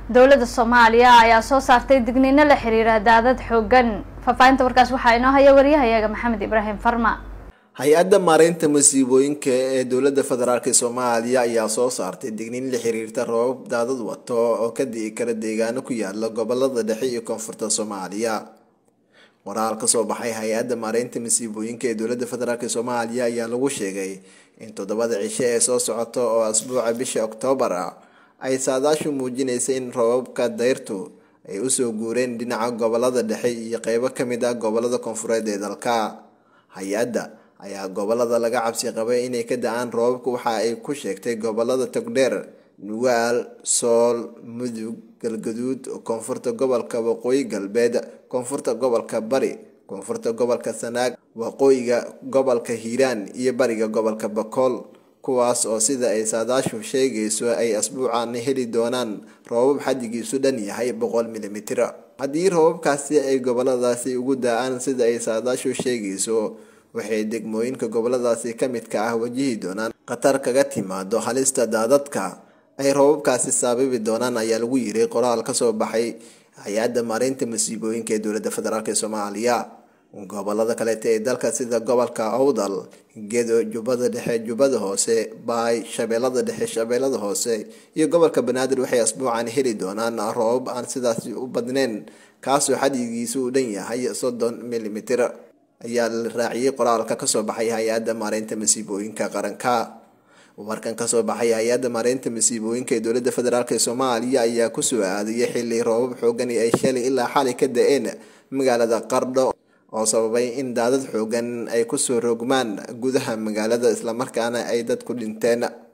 dowladda soomaaliya ayaa soo saartay digniino la xiriira daadad xoogan faahfaahinta warkaas waxaa inoo haya waryahayaga maxamed ibraahim farma hay-adda maareynta masiibooyinka ee dowladda federaalk soomaaliya ayaa soo saartay digniin la xiriirta roobab daadad wato oo ka di'i kara deegaano ku yaala gobolada dhexe iyo koonfurta soomaaliya waraal kasoo baxay hay-adda maareynta masiibooyinka ee dowladda federaalk soomaaliya ayaa lagu sheegay in toddobada cisho ee soo socota oo asbuuca bisha oktoobar ah ay saadaashu muujinaysa in roobabka dayrtu ay usoo guureen dhinaca gobolada dhexe iyo qeybo kamid ah gobolada koonfureed ee dalka hay-adda ayaa gobolada laga cabsi qabay inay ka da-aan roobabka waxa ay ku sheegtay gobolada togdheer nugaal sool mudug galgaduud koonfurta gobolka waqooyi galbeed koonfurta gobolka bari koonfurta gobolka sanaag waqooyiga gobolka hiiraan iyo bariga gobolka bakool kuwaas oo sida ay saadaashu sheegayso ay asbuucan heli doonaan roobab xadigiisu dhan yahay boqol milimitir haddii roobabkaasi ay goboladaasi ugu da-aan sida ay saadaashu sheegayso waxay degmooyinka goboladaasi ka midka ah wajihi doonaan khatar kaga timaado halista daadadka ay roobabkaasi saababi doonaan ayaa lagu yiri qoraal kasoo baxay hay-adda maareynta masiibooyinka ee dowladda federaalk soomaaliya gobolada kaleeta ee dalka sida gobolka awdal gedo jubbada dhexe jubbada hoose baay shabeellada dhexe shabeellada hoose iyo gobolka banaadir waxay asbuucan heli doonaan roobab aan sidaasi u badneyn kaasoo xadigiisu u dhan yahay soddon milimitir ayaa la raaciyey qoraalka kasoo baxay hay-adda maareynta masiibooyinka qaranka warkan kasoo baxay hay-adda maareynta masiibooyinka ee dowladda federaalk soomaaliya ayaa kusoo aadayay xili roobab xoogan ay shalay ilaa xalay ka da-een magaalada qardho oo sababay in daadad xoogan ay kusoo rogmaan gudaha magaalada islamarkaana ay dad ku dhinteen